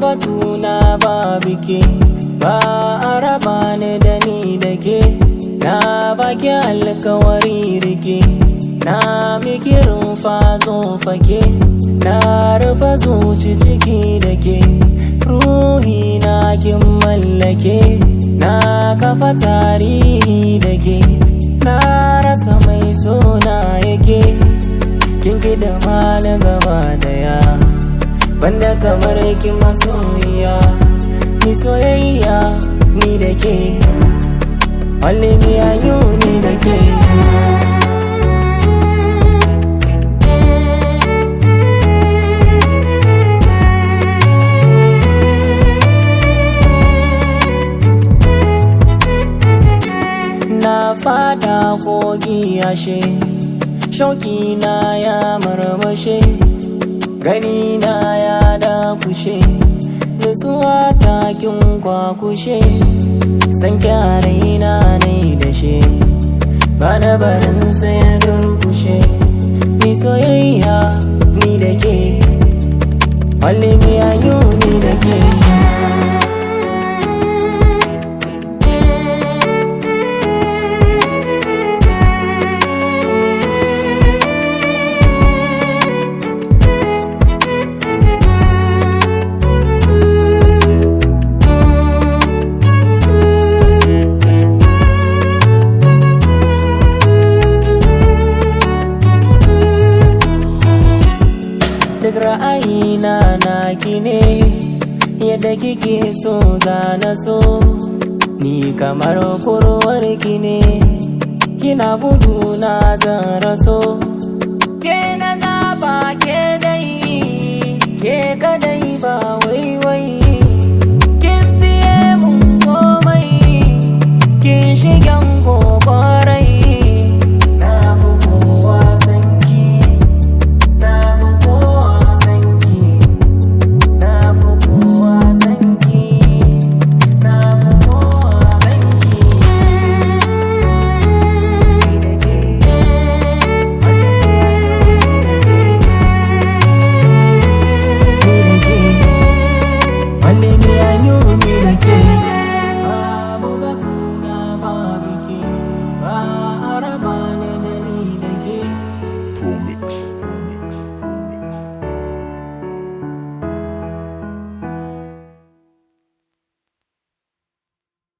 batuna ba bike ba a raba ni da ni da ke na baki alkawari rike na miki rufa zo fake na rufa zuci ciki da ke ruhi na kin mallake na kafa tarihi da ke na rasa mai sona yake kin da na gaba daya banda kamar ki masoyiya ni soyayya ni da ke Only me and you ni da ke Na fada kogi ashe Shauki na ya marmashe Gani na ya dakushe Nutsuwa takin kwakushe San kyarai na ne da she Ba da barin sai durkushe Ni soyayya ni da ke Only me and you ni da ke duk ra'ayina na ne yadda kike so zana so ni kamar kurwar ki ne kina bugu na zan raso ke na zaba ke dai ke kadai ba wai wai